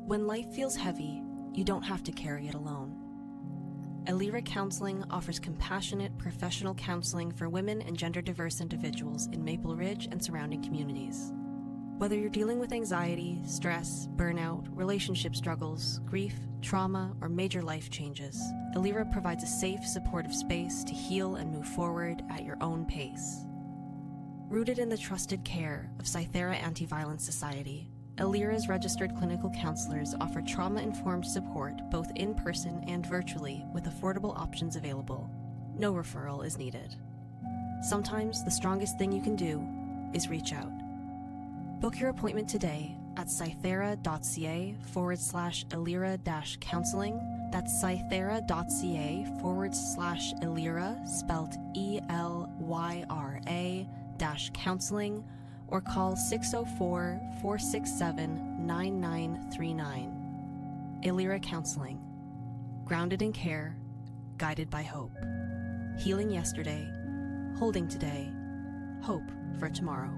When life feels heavy, you don't have to carry it alone. Elira Counseling offers compassionate, professional counseling for women and gender diverse individuals in Maple Ridge and surrounding communities. Whether you're dealing with anxiety, stress, burnout, relationship struggles, grief, trauma, or major life changes, Elira provides a safe, supportive space to heal and move forward at your own pace. Rooted in the trusted care of Cythera Anti Violence Society, Elira's registered clinical counselors offer trauma informed support both in person and virtually with affordable options available. No referral is needed. Sometimes the strongest thing you can do is reach out. Book your appointment today at cythera.ca forward slash Elira dash counseling. That's cythera.ca forward slash Elira, spelled E L Y R A dash counseling, or call 604 467 9939. Elira Counseling. Grounded in care, guided by hope. Healing yesterday, holding today, hope for tomorrow.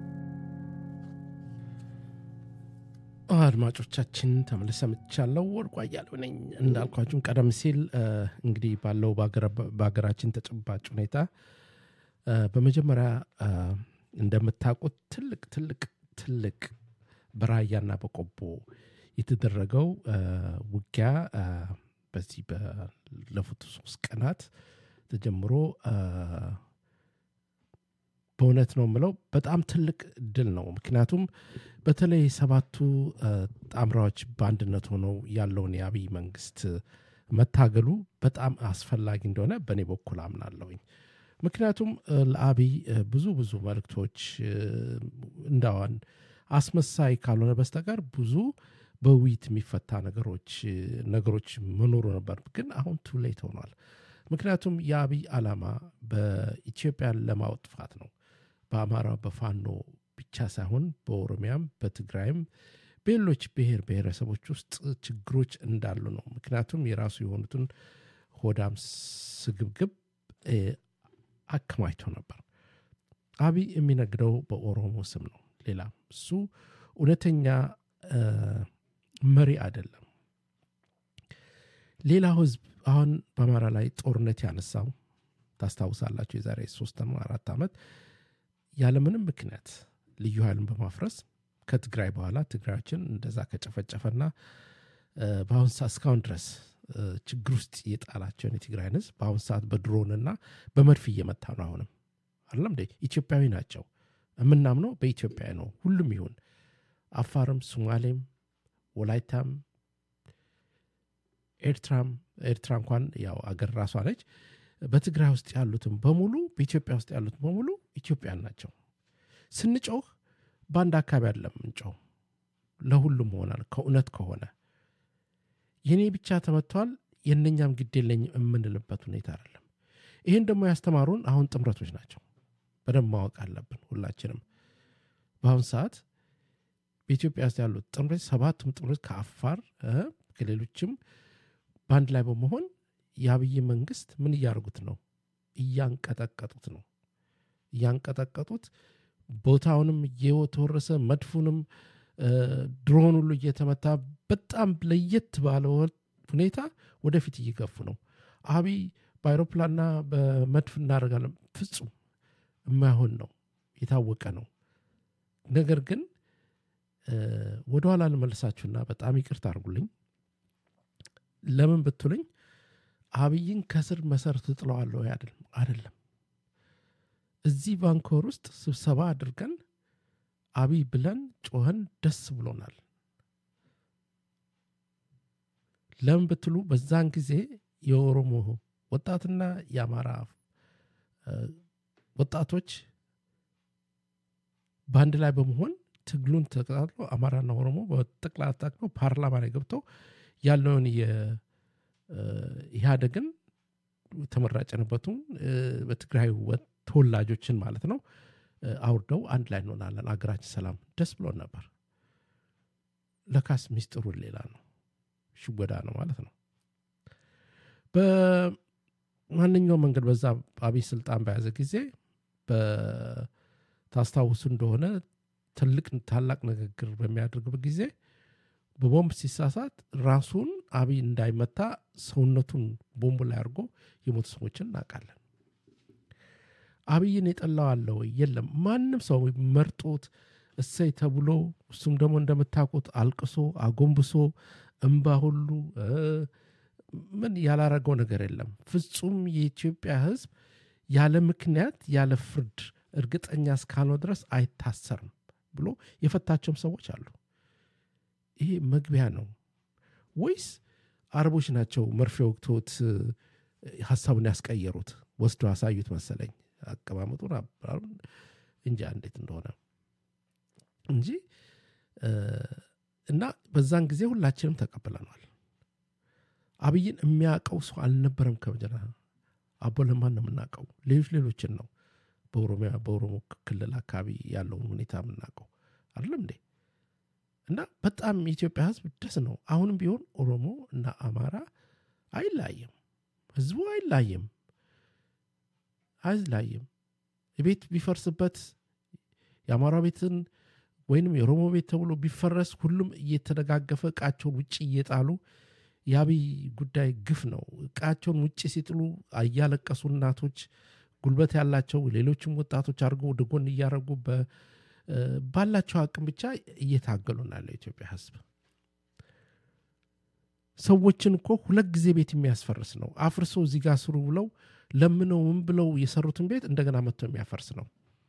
አድማጮቻችን ተመልሰ ምቻለው ወርቁ አያሌው ነኝ እንዳልኳችሁም ቀደም ሲል እንግዲህ ባለው በሀገራችን ተጨባጭ ሁኔታ በመጀመሪያ እንደምታውቁት ትልቅ ትልቅ ትልቅ በራያና በቆቦ የተደረገው ውጊያ በዚህ ባለፉት ሶስት ቀናት ተጀምሮ በእውነት ነው የምለው በጣም ትልቅ ድል ነው። ምክንያቱም በተለይ ሰባቱ ጣምራዎች በአንድነት ሆነው ያለውን የአብይ መንግስት መታገሉ በጣም አስፈላጊ እንደሆነ በእኔ በኩል አምናለሁኝ። ምክንያቱም ለአብይ ብዙ ብዙ መልእክቶች እንዳዋን አስመሳይ ካልሆነ በስተቀር ብዙ በውይይት የሚፈታ ነገሮች ነገሮች መኖሩ ነበር። ግን አሁን ቱሌት ሆኗል። ምክንያቱም የአብይ ዓላማ በኢትዮጵያን ለማጥፋት ነው። በአማራ በፋኖ ብቻ ሳይሆን በኦሮሚያም በትግራይም በሌሎች ብሔር ብሔረሰቦች ውስጥ ችግሮች እንዳሉ ነው። ምክንያቱም የራሱ የሆኑትን ሆዳም ስግብግብ አከማችቶ ነበር። አብይ የሚነግደው በኦሮሞ ስም ነው። ሌላ እሱ እውነተኛ መሪ አይደለም። ሌላው ህዝብ አሁን በአማራ ላይ ጦርነት ያነሳው ታስታውሳላችሁ። የዛሬ ሶስት አራት ዓመት ያለምንም ምክንያት ልዩ ኃይሉን በማፍረስ ከትግራይ በኋላ ትግራዮችን እንደዛ ከጨፈጨፈና በአሁን ሰዓት እስካሁን ድረስ ችግር ውስጥ የጣላቸውን የትግራይን ህዝብ በአሁን ሰዓት በድሮንና በመድፍ እየመታ ነው። አሁንም አይደለም እንደ ኢትዮጵያዊ ናቸው። የምናምነው በኢትዮጵያ ነው። ሁሉም ይሁን አፋርም፣ ሶማሌም፣ ወላይታም፣ ኤርትራም ኤርትራ እንኳን ያው አገር ራሷ ነች። በትግራይ ውስጥ ያሉትም በሙሉ በኢትዮጵያ ውስጥ ያሉትም በሙሉ ኢትዮጵያን ናቸው። ስንጮህ በአንድ አካባቢ አይደለም ምንጮህ፣ ለሁሉም ሆናል። ከእውነት ከሆነ የኔ ብቻ ተመቷል የእነኛም ግድ የለኝም የምንልበት ሁኔታ አይደለም። ይህን ደግሞ ያስተማሩን አሁን ጥምረቶች ናቸው። በደንብ ማወቅ አለብን ሁላችንም። በአሁን ሰዓት በኢትዮጵያ ውስጥ ያሉት ጥምረት ሰባቱም ጥምረት ከአፋር ከሌሎችም በአንድ ላይ በመሆን የአብይ መንግስት ምን እያደረጉት ነው? እያንቀጠቀጡት ነው። እያንቀጠቀጡት ቦታውንም እየተወረሰ መድፉንም ድሮን ሁሉ እየተመታ በጣም ለየት ባለ ሁኔታ ወደፊት እየገፉ ነው። አብይ በአይሮፕላንና በመድፍ እናደርጋለን ፍጹም የማይሆን ነው፣ የታወቀ ነው። ነገር ግን ወደኋላ ልመልሳችሁና በጣም ይቅርታ አድርጉልኝ። ለምን ብትሉኝ አብይን ከስር መሰረቱ ጥለዋለሁ አይደለም። እዚህ ባንኮር ውስጥ ስብሰባ አድርገን አብይ ብለን ጮኸን ደስ ብሎናል። ለምን ብትሉ በዛን ጊዜ የኦሮሞ ወጣትና የአማራ ወጣቶች በአንድ ላይ በመሆን ትግሉን ተቀጣጥሎ አማራና ኦሮሞ በጠቅላላ ታቅሎ ፓርላማ ላይ ገብተው ያለውን የኢህአደግን ተመራጭ የነበቱን በትግራይ ተወላጆችን ማለት ነው አውርደው አንድ ላይ እንሆናለን፣ አገራችን ሰላም፣ ደስ ብሎን ነበር። ለካስ ሚስጥሩን ሌላ ነው፣ ሽወዳ ነው ማለት ነው። በማንኛውም መንገድ በዛ አብይ ስልጣን በያዘ ጊዜ ታስታውሱ እንደሆነ ትልቅ ታላቅ ንግግር በሚያደርግበት ጊዜ በቦምብ ሲሳሳት ራሱን አብይ እንዳይመታ ሰውነቱን ቦምቡ ላይ አድርጎ የሞቱ ሰዎችን እናውቃለን። አብይን የጠላው አለ ወይ? የለም። ማንም ሰው መርጦት እሰይ ተብሎ እሱም ደግሞ እንደምታውቁት አልቅሶ አጎንብሶ እምባ ሁሉ ምን ያላረገው ነገር የለም። ፍጹም የኢትዮጵያ ሕዝብ ያለ ምክንያት ያለ ፍርድ እርግጠኛ እስካልነው ድረስ አይታሰርም ብሎ የፈታቸውም ሰዎች አሉ። ይሄ መግቢያ ነው ወይስ አረቦች ናቸው መርፌ ወቅቶት ሀሳቡን ያስቀየሩት ወስዶ አሳዩት መሰለኝ አቀማመጡን አባሩን እንጂ እንዴት እንደሆነ እንጂ እና በዛን ጊዜ ሁላችንም ተቀብለናል። አብይን የሚያውቀው ሰው አልነበረም። ከመጀመ አቦ ለማን ነው የምናውቀው? ሌሎች ሌሎችን ነው በኦሮሚያ በኦሮሞ ክልል አካባቢ ያለውን ሁኔታ የምናውቀው አይደለም እንዴ? እና በጣም የኢትዮጵያ ህዝብ ደስ ነው። አሁንም ቢሆን ኦሮሞ እና አማራ አይላይም፣ ህዝቡ አይላይም፣ አይላይም። ቤት ቢፈርስበት የአማራ ቤትን ወይንም የኦሮሞ ቤት ተብሎ ቢፈረስ ሁሉም እየተደጋገፈ እቃቸውን ውጭ እየጣሉ የአብይ ጉዳይ ግፍ ነው። እቃቸውን ውጭ ሲጥሉ እያለቀሱ እናቶች ጉልበት ያላቸው ሌሎችም ወጣቶች አድርገው ወደ ጎን እያደረጉ ባላቸው አቅም ብቻ እየታገሉ ነው ያለው የኢትዮጵያ ህዝብ። ሰዎችን እኮ ሁለት ጊዜ ቤት የሚያስፈርስ ነው። አፍርሶ እዚህ ጋር ስሩ ብለው ለምነው ምን ብለው የሰሩትን ቤት እንደገና መጥቶ የሚያፈርስ ነው።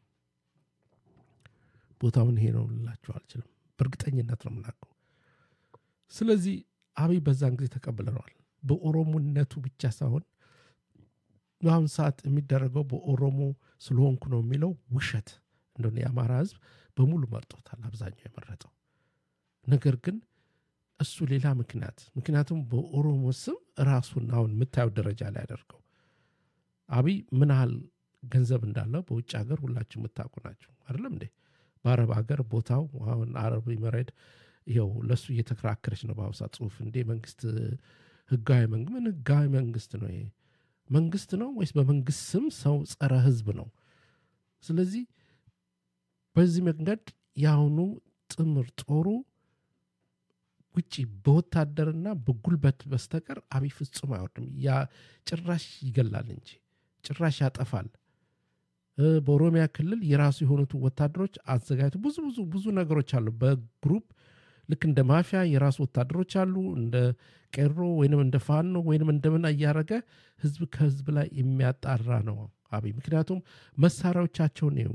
ቦታውን ይሄ ነው ልላቸው አልችልም። በእርግጠኝነት ነው የምናውቀው። ስለዚህ አብይ በዛን ጊዜ ተቀብለነዋል። በኦሮሞነቱ ብቻ ሳይሆን በአሁን ሰዓት የሚደረገው በኦሮሞ ስለሆንኩ ነው የሚለው ውሸት እንደሆነ የአማራ ህዝብ በሙሉ መርጦታል። አብዛኛው የመረጠው ነገር ግን እሱ ሌላ ምክንያት ምክንያቱም በኦሮሞ ስም ራሱን አሁን የምታየው ደረጃ ላይ ያደርገው አብይ ምን ያህል ገንዘብ እንዳለው በውጭ ሀገር ሁላችሁ የምታውቁ ናቸው አይደለም እንዴ? በአረብ ሀገር ቦታው አሁን አረብ መሬድ ይኸው ለእሱ እየተከራከረች ነው በአሁኑ ሰዓት ጽሁፍ እንዴ መንግስት ህጋዊ መንግስት ምን ህጋዊ መንግስት ነው ይሄ መንግስት ነው ወይስ በመንግስት ስም ሰው ጸረ ህዝብ ነው ስለዚህ በዚህ መንገድ የአሁኑ ጥምር ጦሩ ውጭ በወታደርና በጉልበት በስተቀር አብይ ፍጹም አይወርድም ያ ጭራሽ ይገላል እንጂ ጭራሽ ያጠፋል በኦሮሚያ ክልል የራሱ የሆኑት ወታደሮች አዘጋጅቶ ብዙ ብዙ ብዙ ነገሮች አሉ በግሩፕ ልክ እንደ ማፊያ የራሱ ወታደሮች አሉ እንደ ቄሮ ወይንም እንደ ፋኖ ወይንም እንደምን እያደረገ ህዝብ ከህዝብ ላይ የሚያጣራ ነው አብይ ምክንያቱም መሳሪያዎቻቸውን ይው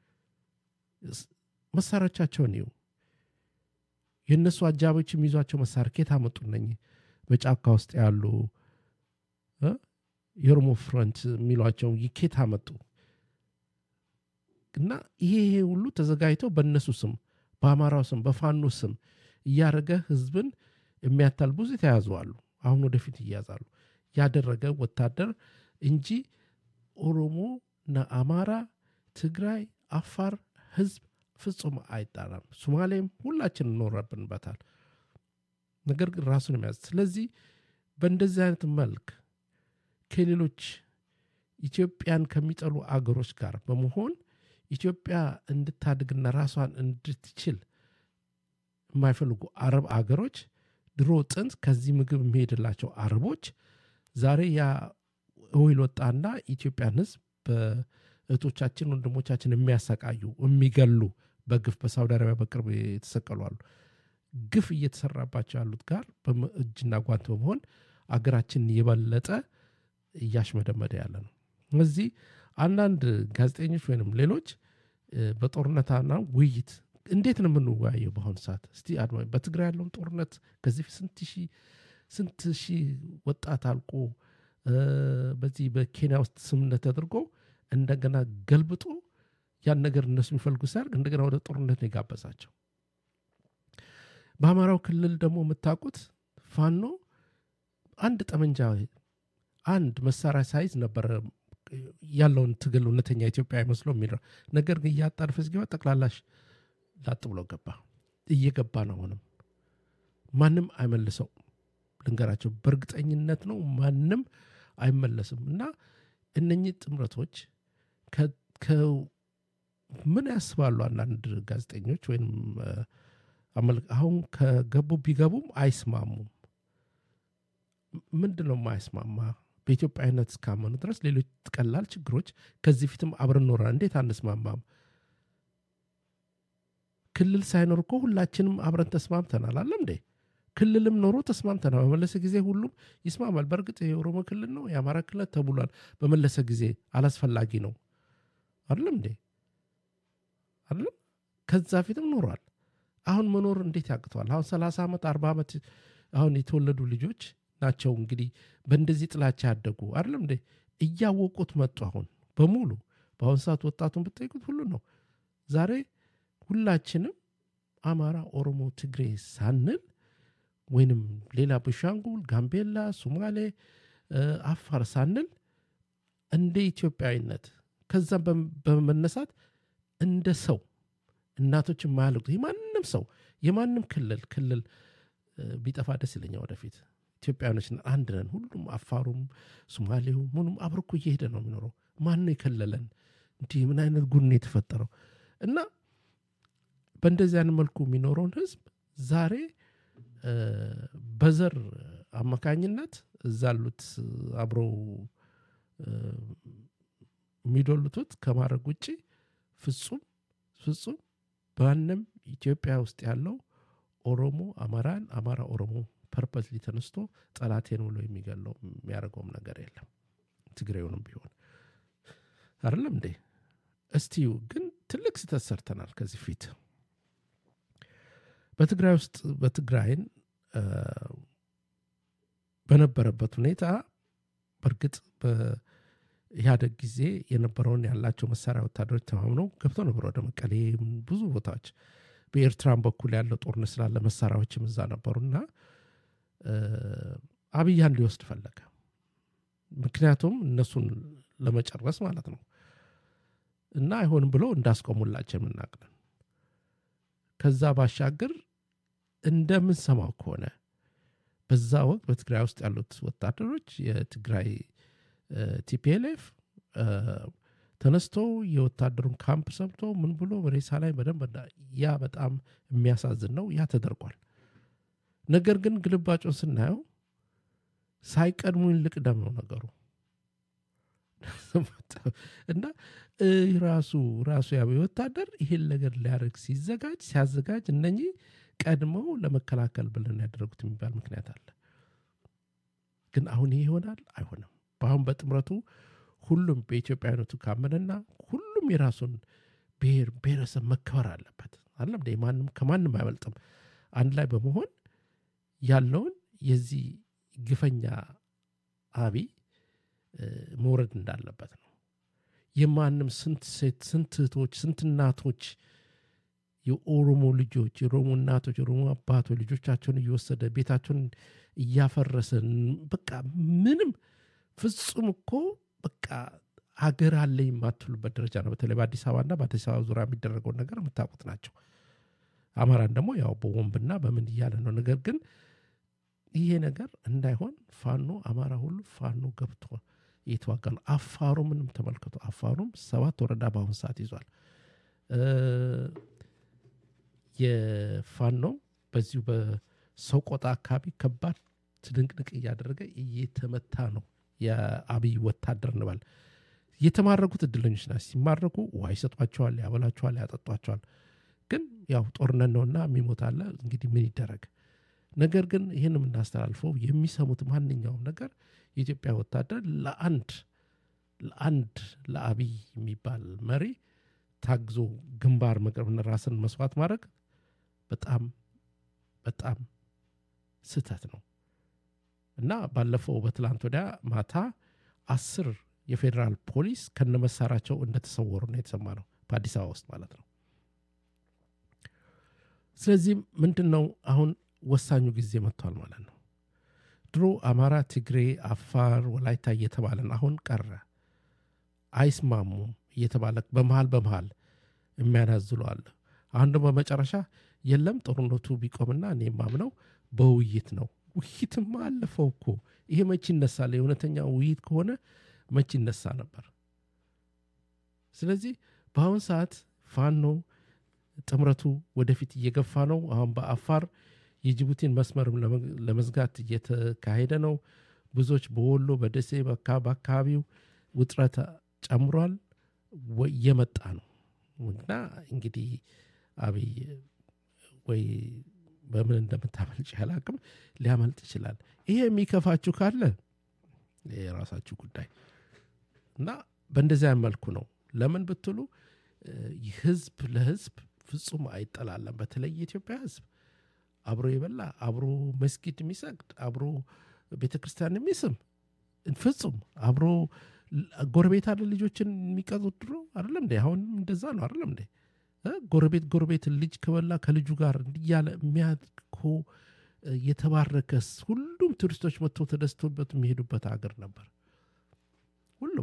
መሳሪያዎቻቸውን ይው የእነሱ አጃቢዎች የሚይዟቸው መሳሪያ ኬት አመጡ ነኝ በጫካ ውስጥ ያሉ የኦሮሞ ፍሮንት የሚሏቸው ኬት አመጡ እና ይሄ ይሄ ሁሉ ተዘጋጅተው በእነሱ ስም በአማራው ስም በፋኖ ስም እያደረገ ህዝብን የሚያታል ብዙ የተያዙ አሉ አሁን ወደፊት እያዛሉ ያደረገ ወታደር እንጂ ኦሮሞ እና አማራ ትግራይ አፋር ህዝብ ፍጹም አይጣራም ሶማሌም ሁላችን እኖረብንበታል ነገር ግን ራሱን የሚያዝ ስለዚህ በእንደዚህ አይነት መልክ ከሌሎች ኢትዮጵያን ከሚጠሉ አገሮች ጋር በመሆን ኢትዮጵያ እንድታድግና ራሷን እንድትችል የማይፈልጉ አረብ አገሮች ድሮ ጥንት ከዚህ ምግብ የሚሄድላቸው አረቦች ዛሬ ያ ኦይል ወጣና ኢትዮጵያን ህዝብ በእህቶቻችን ወንድሞቻችን የሚያሰቃዩ የሚገሉ በግፍ በሳውዲ አረቢያ በቅርብ የተሰቀሉ አሉ ግፍ እየተሰራባቸው ያሉት ጋር እጅና ጓንት በመሆን አገራችን የበለጠ እያሽመደመደ ያለ ነው እዚህ አንዳንድ ጋዜጠኞች ወይንም ሌሎች በጦርነትና ውይይት እንዴት ነው የምንወያየው በአሁኑ ሰዓት እስቲ አድማ በትግራይ ያለውን ጦርነት ከዚህ ስንት ሺህ ስንት ሺህ ወጣት አልቆ በዚህ በኬንያ ውስጥ ስምነት ተደርጎ እንደገና ገልብጦ ያን ነገር እነሱ የሚፈልጉ ሲያደርግ እንደገና ወደ ጦርነት ነው የጋበዛቸው በአማራው ክልል ደግሞ የምታውቁት ፋኖ አንድ ጠመንጃ አንድ መሳሪያ ሳይዝ ነበረ ያለውን ትግል እውነተኛ ኢትዮጵያ አይመስለው የሚለው ነገር ግን እያጣድፈ ሲገባ ጠቅላላሽ ላጥ ብሎ ገባ እየገባ ነው አሁንም ማንም አይመልሰው ልንገራቸው በእርግጠኝነት ነው ማንም አይመለስም እና እነኚህ ጥምረቶች ምን ያስባሉ አንዳንድ ጋዜጠኞች ወይም አሁን ከገቡ ቢገቡም አይስማሙም። ምንድን ነው የማይስማማ? በኢትዮጵያዊነት እስካመኑ ድረስ ሌሎች ቀላል ችግሮች ከዚህ ፊትም አብረን ኖረ እንዴት አንስማማም? ክልል ሳይኖር እኮ ሁላችንም አብረን ተስማምተናል። አለም እንዴ ክልልም ኖሮ ተስማምተናል። በመለሰ ጊዜ ሁሉም ይስማማል። በእርግጥ የኦሮሞ ክልል ነው የአማራ ክልል ተብሏል። በመለሰ ጊዜ አላስፈላጊ ነው አይደለም እንዴ አይደለም። ከዛ ፊትም ኖሯል። አሁን መኖር እንዴት ያቅተዋል? አሁን ሰላሳ ዓመት አርባ ዓመት አሁን የተወለዱ ልጆች ናቸው እንግዲህ በእንደዚህ ጥላቻ ያደጉ አይደለም እንዴ እያወቁት መጡ። አሁን በሙሉ በአሁን ሰዓት ወጣቱን ብጠይቁት ሁሉ ነው ዛሬ ሁላችንም አማራ፣ ኦሮሞ፣ ትግሬ ሳንል ወይንም ሌላ ቤንሻንጉል፣ ጋምቤላ፣ ሶማሌ፣ አፋር ሳንል እንደ ኢትዮጵያዊነት ከዛም በመነሳት እንደ ሰው እናቶች የማያልቁት የማንም ሰው የማንም ክልል ክልል ቢጠፋ ደስ ይለኛል። ወደፊት ኢትዮጵያኖች አንድ ነን። ሁሉም አፋሩም፣ ሶማሌው ምኑም አብሮ እኮ እየሄደ ነው የሚኖረው። ማን ነው የከለለን? እንዲህ ምን አይነት ጉድ የተፈጠረው? እና በእንደዚህ አይነት መልኩ የሚኖረውን ህዝብ ዛሬ በዘር አማካኝነት እዛ ያሉት አብረው የሚዶልቱት ከማድረግ ውጭ ፍጹም ፍጹም በማንም ኢትዮጵያ ውስጥ ያለው ኦሮሞ አማራን አማራ ኦሮሞ ፐርፐስሊ ተነስቶ ጠላቴን ብሎ የሚገለው የሚያደርገውም ነገር የለም። ትግሬውንም ቢሆን አይደለም እንዴ? እስቲዩ ግን ትልቅ ስህተት ሰርተናል ከዚህ ፊት በትግራይ ውስጥ በትግራይን በነበረበት ሁኔታ በእርግጥ በኢህአደግ ጊዜ የነበረውን ያላቸው መሳሪያ ወታደሮች ተማምነው ገብተው ነበር ወደ መቀሌ ብዙ ቦታዎች በኤርትራን በኩል ያለው ጦርነት ስላለ መሳሪያዎችም እዛ ነበሩና አብያን ሊወስድ ፈለገ። ምክንያቱም እነሱን ለመጨረስ ማለት ነው እና አይሆንም ብሎ እንዳስቆሙላቸው የምናቅለን ከዛ ባሻገር እንደምንሰማው ከሆነ በዛ ወቅት በትግራይ ውስጥ ያሉት ወታደሮች የትግራይ ቲፒኤልኤፍ ተነስቶ የወታደሩን ካምፕ ሰብቶ ምን ብሎ ሬሳ ላይ በደንብ ያ በጣም የሚያሳዝን ነው። ያ ተደርጓል። ነገር ግን ግልባጩን ስናየው ሳይቀድሙኝ ልቅደም ነው ነገሩ እና ራሱ ራሱ ያ ወታደር ይሄን ነገር ሊያደርግ ሲዘጋጅ ሲያዘጋጅ እነኚህ ቀድመው ለመከላከል ብለን ያደረጉት የሚባል ምክንያት አለ። ግን አሁን ይሄ ይሆናል አይሆንም። በአሁን በጥምረቱ ሁሉም በኢትዮጵያዊነቱ ካመነና ሁሉም የራሱን ብሔር ብሔረሰብ መከበር አለበት አለም ማንም ከማንም አይበልጥም። አንድ ላይ በመሆን ያለውን የዚህ ግፈኛ አብይ መውረድ እንዳለበት ነው። የማንም ስንት ሴት ስንት እህቶች ስንት እናቶች የኦሮሞ ልጆች የኦሮሞ እናቶች የኦሮሞ አባቶች ልጆቻቸውን እየወሰደ ቤታቸውን እያፈረሰ በቃ ምንም ፍጹም እኮ በቃ ሀገር አለኝ የማትሉበት ደረጃ ነው። በተለይ በአዲስ አበባና በአዲስ አበባ ዙሪያ የሚደረገውን ነገር የምታውቁት ናቸው። አማራን ደግሞ ያው በወንብና በምን እያለ ነው። ነገር ግን ይሄ ነገር እንዳይሆን ፋኖ አማራ ሁሉ ፋኖ ገብቶ እየተዋጋ ነው። አፋሩ ምንም ተመልከቱ። አፋሩም ሰባት ወረዳ በአሁኑ ሰዓት ይዟል። የፋኖ በዚሁ በሰቆጣ አካባቢ ከባድ ትንቅንቅ እያደረገ እየተመታ ነው። የአብይ ወታደር እንበል የተማረኩት እድለኞች ናቸው። ሲማረኩ ውሃ ይሰጧቸዋል፣ ያበላቸዋል፣ ያጠጧቸዋል። ግን ያው ጦርነት ነውና የሚሞት አለ። እንግዲህ ምን ይደረግ። ነገር ግን ይህን የምናስተላልፈው የሚሰሙት ማንኛውም ነገር የኢትዮጵያ ወታደር ለአንድ ለአንድ ለአብይ የሚባል መሪ ታግዞ ግንባር መቅረብና ራስን መስዋዕት ማድረግ በጣም በጣም ስህተት ነው እና ባለፈው በትላንት ወዲያ ማታ አስር የፌዴራል ፖሊስ ከነመሳሪያቸው እንደተሰወሩ ነው የተሰማ ነው በአዲስ አበባ ውስጥ ማለት ነው። ስለዚህ ምንድን ነው አሁን ወሳኙ ጊዜ መጥቷል ማለት ነው። ድሮ አማራ፣ ትግሬ፣ አፋር፣ ወላይታ እየተባለን አሁን ቀረ። አይስማሙም እየተባለ በመሃል በመሃል የሚያናዝሉ አለ። አሁን ደግሞ በመጨረሻ የለም ጦርነቱ ቢቆምና እኔ የማምነው በውይይት ነው። ውይይትማ አለፈው እኮ ይሄ መች ይነሳል? የእውነተኛ ውይይት ከሆነ መች ይነሳ ነበር። ስለዚህ በአሁን ሰዓት ፋኖ ጥምረቱ ወደፊት እየገፋ ነው። አሁን በአፋር የጅቡቲን መስመርም ለመዝጋት እየተካሄደ ነው። ብዙዎች በወሎ በደሴ በአካባቢው ውጥረት ጨምሯል፣ እየመጣ ነው እና እንግዲህ አብይ ወይ በምን እንደምታመልጭ አላቅም፣ ሊያመልጥ ይችላል። ይሄ የሚከፋችሁ ካለ የራሳችሁ ጉዳይ እና በእንደዚያ መልኩ ነው። ለምን ብትሉ ህዝብ ለህዝብ ፍጹም አይጠላለም። በተለይ የኢትዮጵያ ህዝብ አብሮ የበላ አብሮ መስጊድ የሚሰግድ አብሮ ቤተ ክርስቲያን የሚስም ፍጹም አብሮ ጎረቤት አለ ልጆችን የሚቀጡት ድሮ አይደለም እንዴ? አሁን እንደዛ ነው አይደለም እንዴ? ጎረቤት ጎረቤት ልጅ ከበላ ከልጁ ጋር እያለ የሚያድኮ የተባረከ ሁሉም ቱሪስቶች መጥተው ተደስቶበት የሚሄዱበት ሀገር ነበር። ሁሉም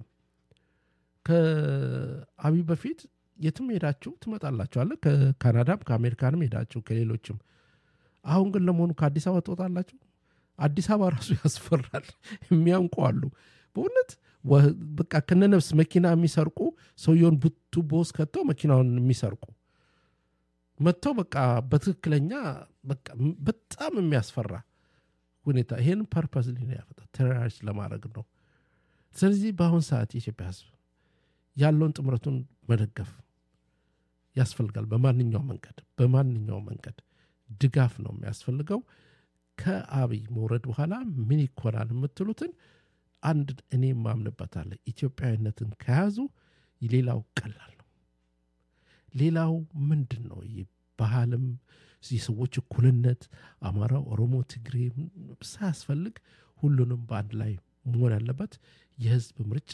ከአብይ በፊት የትም ሄዳችሁ ትመጣላችሁ አለ ከካናዳም ከአሜሪካንም ሄዳችሁ ከሌሎችም። አሁን ግን ለመሆኑ ከአዲስ አበባ ትወጣላችሁ? አዲስ አበባ ራሱ ያስፈራል። የሚያንቁ አሉ በእውነት በቃ ከነነፍስ መኪና የሚሰርቁ ሰውየውን ቱቦ ውስጥ ከተው መኪናውን የሚሰርቁ መጥተው በቃ በትክክለኛ በቃ በጣም የሚያስፈራ ሁኔታ ይሄን ፐርፐስ ሊ ያፈጣ ቴሮሪስት ለማድረግ ነው። ስለዚህ በአሁን ሰዓት የኢትዮጵያ ህዝብ ያለውን ጥምረቱን መደገፍ ያስፈልጋል። በማንኛው መንገድ በማንኛው መንገድ ድጋፍ ነው የሚያስፈልገው። ከአብይ መውረድ በኋላ ምን ይኮናል የምትሉትን አንድ እኔ ማምንበታለ ኢትዮጵያዊነትን ከያዙ ሌላው ቀላል ነው። ሌላው ምንድን ነው? ባህልም የሰዎች እኩልነት፣ አማራ፣ ኦሮሞ፣ ትግሬ ሳያስፈልግ ሁሉንም በአንድ ላይ መሆን ያለበት የህዝብ ምርጫ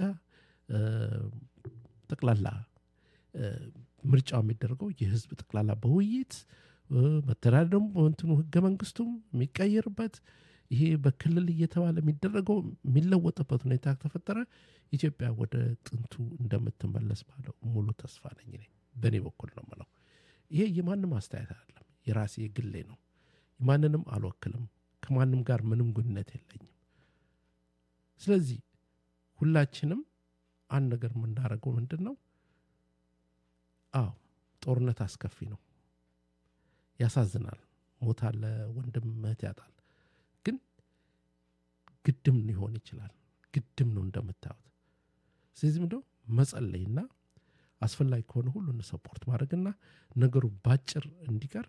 ጠቅላላ ምርጫው የሚደረገው የህዝብ ጠቅላላ በውይይት መተዳደሩም እንትኑ ህገ መንግስቱም የሚቀየርበት ይሄ በክልል እየተባለ የሚደረገው የሚለወጥበት ሁኔታ ከተፈጠረ ኢትዮጵያ ወደ ጥንቱ እንደምትመለስ ባለው ሙሉ ተስፋ ነኝ። እኔ በእኔ በኩል ነው ምለው። ይሄ የማንም አስተያየት አይደለም፣ የራሴ ግሌ ነው። ማንንም አልወክልም። ከማንም ጋር ምንም ግንኙነት የለኝም። ስለዚህ ሁላችንም አንድ ነገር የምናደርገው ምንድን ነው? አዎ ጦርነት አስከፊ ነው፣ ያሳዝናል። ሞት አለ፣ ወንድም እህት ያጣል። ግን ግድም ሊሆን ይችላል። ግድም ነው እንደምታዩት። ስለዚህ ምንድነው መጸለይና አስፈላጊ ከሆነ ሁሉን ሰፖርት ማድረግና ነገሩ ባጭር እንዲቀር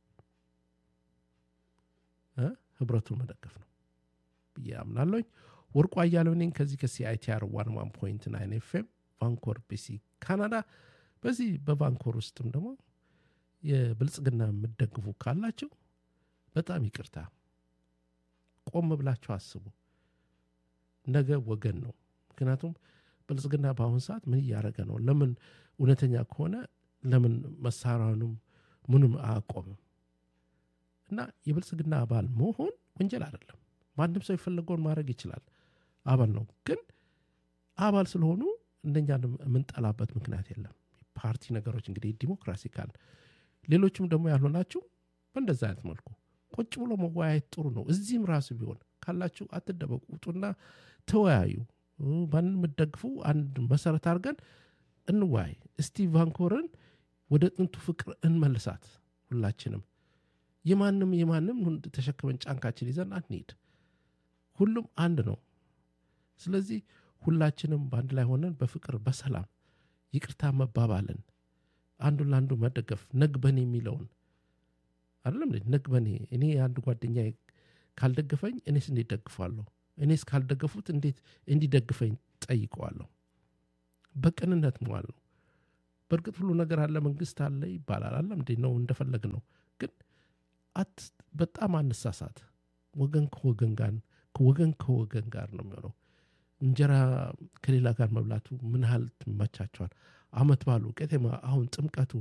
ህብረቱን መደገፍ ነው ብዬ አምናለኝ። ወርቁ አያሌው ነኝ ከዚህ ከሲአይቲአር ዋን ዋን ፖይንት ናይን ኤፍኤም ቫንኮር ቢሲ ካናዳ። በዚህ በቫንኮር ውስጥም ደግሞ የብልጽግና የምደግፉ ካላችሁ በጣም ይቅርታ፣ ቆም ብላችሁ አስቡ። ነገ ወገን ነው። ምክንያቱም ብልጽግና በአሁኑ ሰዓት ምን እያደረገ ነው? ለምን እውነተኛ ከሆነ ለምን መሳሪያውንም ምንም አያቆምም? እና የብልጽግና አባል መሆን ወንጀል አይደለም። ማንም ሰው የፈለገውን ማድረግ ይችላል። አባል ነው። ግን አባል ስለሆኑ እንደኛን የምንጠላበት ምክንያት የለም። ፓርቲ ነገሮች እንግዲህ ዲሞክራሲ ካል ሌሎችም ደግሞ ያልሆናችሁ በእንደዛ አይነት መልኩ ቁጭ ብሎ መወያየት ጥሩ ነው። እዚህም ራሱ ቢሆን ካላችሁ አትደበቁ፣ ውጡና ተወያዩ። ማንን የምትደግፉ አንድ መሰረት አድርገን እንወያይ። እስቲ ቫንኮርን ወደ ጥንቱ ፍቅር እንመልሳት። ሁላችንም የማንም የማንም ተሸክመን ጫንካችን ይዘን አንሄድ። ሁሉም አንድ ነው። ስለዚህ ሁላችንም በአንድ ላይ ሆነን በፍቅር በሰላም ይቅርታ መባባልን አንዱን ለአንዱ መደገፍ ነግበኔ የሚለውን አይደለም ነግበኔ እኔ አንድ ጓደኛ ካልደገፈኝ እኔስ እንዴት ደግፋለሁ? እኔስ ካልደገፉት እንዴት እንዲደግፈኝ ጠይቀዋለሁ? በቅንነት መዋል ነው። በእርግጥ ሁሉ ነገር አለ፣ መንግስት አለ ይባላል። አለም እንዴ ነው እንደፈለግ ነው። ግን አት በጣም አንሳሳት። ወገን ከወገን ጋር ወገን ከወገን ጋር ነው የሚሆነው። እንጀራ ከሌላ ጋር መብላቱ ምን ያህል ትመቻቸዋል? አመት ባሉ ቄጤማ፣ አሁን ጥምቀቱ፣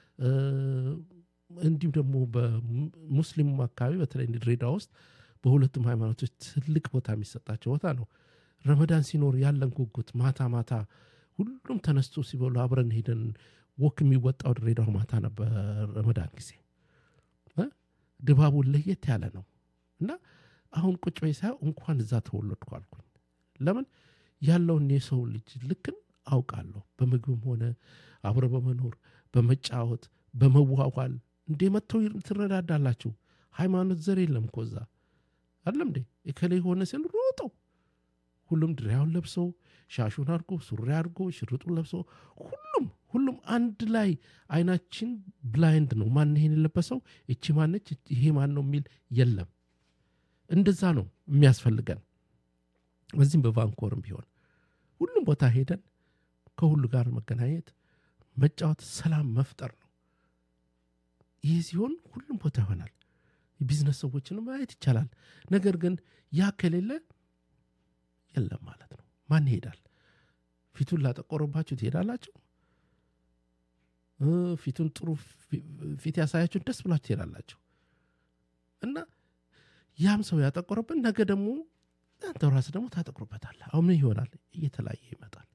እንዲሁም ደግሞ በሙስሊሙ አካባቢ በተለይ ድሬዳዋ ውስጥ በሁለቱም ሃይማኖቶች ትልቅ ቦታ የሚሰጣቸው ቦታ ነው። ረመዳን ሲኖር ያለን ጉጉት ማታ ማታ ሁሉም ተነስቶ ሲበሉ አብረን ሄደን ወክ የሚወጣው ድሬዳዋ ማታ ነበር። ረመዳን ጊዜ ድባቡ ለየት ያለ ነው እና አሁን ቁጭ በይ ሳየው እንኳን እዛ ተወለድኩ አልኩኝ። ለምን ያለውን የሰው ልጅ ልክን አውቃለሁ። በምግብም ሆነ አብረ በመኖር በመጫወት በመዋዋል እንዴ መጥተው ትረዳዳላችሁ ሃይማኖት ዘር የለም እኮ እዛ አለም እንዴ እከሌ የሆነ ሲል ሮጠው ሁሉም ድሪያውን ለብሶ ሻሹን አድርጎ ሱሪ አድርጎ ሽርጡን ለብሶ ሁሉም ሁሉም አንድ ላይ አይናችን ብላይንድ ነው ማን ይሄን የለበሰው እቺ ማነች ይሄ ማን ነው የሚል የለም እንደዛ ነው የሚያስፈልገን በዚህም በቫንኮርም ቢሆን ሁሉም ቦታ ሄደን ከሁሉ ጋር መገናኘት መጫወት ሰላም መፍጠር ነው ይህ ሲሆን ሁሉም ቦታ ይሆናል የቢዝነስ ሰዎችን ማየት ይቻላል ነገር ግን ያ ከሌለ የለም ማለት ነው ማን ይሄዳል ፊቱን ላጠቆረባችሁ ትሄዳላችሁ ፊቱን ጥሩ ፊት ያሳያችሁን ደስ ብላችሁ ትሄዳላችሁ እና ያም ሰው ያጠቆረብን ነገ ደግሞ አንተ ራስ ደግሞ ታጠቁርበታል አሁን ምን ይሆናል እየተለያየ ይመጣል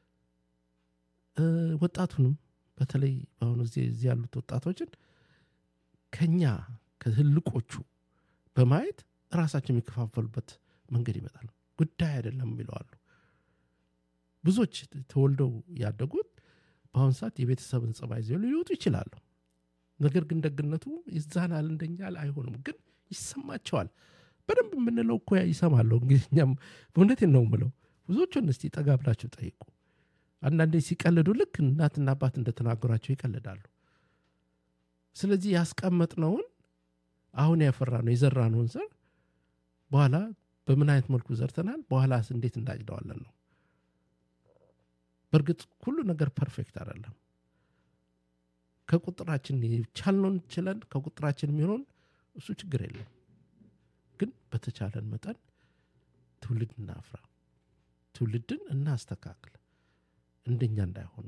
ወጣቱንም በተለይ በአሁኑ ጊዜ እዚህ ያሉት ወጣቶችን ከኛ ከትልቆቹ በማየት ራሳቸው የሚከፋፈሉበት መንገድ ይመጣል ጉዳይ አይደለም ይለዋሉ ብዙዎች ተወልደው ያደጉት በአሁኑ ሰዓት የቤተሰብን ጸባይ ይዘው ሊወጡ ይችላሉ ነገር ግን ደግነቱ ይዛናል እንደኛ አይሆንም ግን ይሰማቸዋል በደንብ የምንለው እኮ ይሰማለሁ እንግዲህ እኛም በእውነቴን ነው ምለው ብዙዎቹን እስቲ ጠጋ ብላችሁ ጠይቁ አንዳንዴ ሲቀልዱ ልክ እናትና አባት እንደተናገሯቸው ይቀልዳሉ ስለዚህ ያስቀመጥነውን አሁን ያፈራ ነው የዘራ ነውን ዘር በኋላ በምን አይነት መልኩ ዘርተናል በኋላ እንዴት እንዳጭደዋለን ነው በእርግጥ ሁሉ ነገር ፐርፌክት አይደለም ከቁጥራችን ቻልነውን ችለን ከቁጥራችን የሚሆነውን እሱ ችግር የለም ግን በተቻለን መጠን ትውልድ እናፍራ ትውልድን እናስተካክል እንደኛ እንዳይሆኑ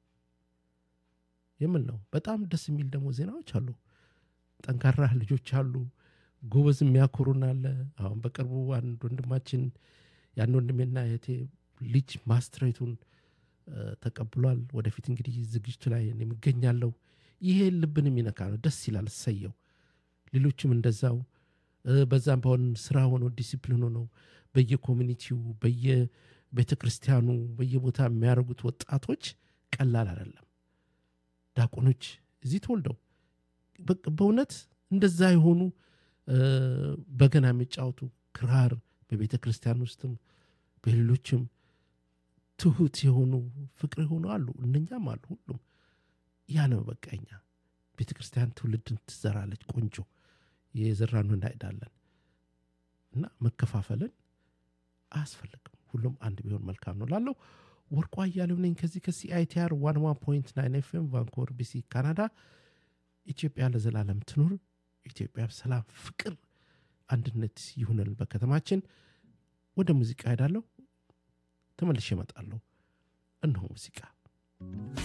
የምን ነው በጣም ደስ የሚል ደግሞ ዜናዎች አሉ ጠንካራ ልጆች አሉ ጎበዝ የሚያኮሩን አለ አሁን በቅርቡ አንድ ወንድማችን ያን ወንድሜና የቴ ልጅ ማስትሬቱን ተቀብሏል ወደፊት እንግዲህ ዝግጅቱ ላይ የሚገኛለው ይሄ ልብን የሚነካ ነው ደስ ይላል እሰየው ሌሎችም እንደዛው በዛም በሆን ስራ ሆኖ ዲሲፕሊን ሆነው በየኮሚኒቲው በየቤተ ክርስቲያኑ በየቦታ የሚያደርጉት ወጣቶች ቀላል አይደለም ዳቆኖች እዚህ ተወልደው በእውነት እንደዛ የሆኑ በገና የሚጫወቱ ክራር በቤተ ክርስቲያን ውስጥም በሌሎችም ትሁት የሆኑ ፍቅር የሆኑ አሉ እነኛም አሉ ሁሉም ያ ነው በቃኛ ቤተ ክርስቲያን ትውልድን ትዘራለች ቆንጆ የዘራኑ እናሄዳለን እና መከፋፈልን አያስፈልግም ሁሉም አንድ ቢሆን መልካም ነው ላለው ወርቋ እያሌው ነኝ ከዚህ ከሲአይቲአር ዋን ዋን ፖይንት ናይን ኤፍኤም ቫንኮቨር ቢሲ ካናዳ ኢትዮጵያ ለዘላለም ትኑር ኢትዮጵያ ሰላም ፍቅር አንድነት ይሁንል በከተማችን ወደ ሙዚቃ ሄዳለሁ ተመልሼ እመጣለሁ እነሆ ሙዚቃ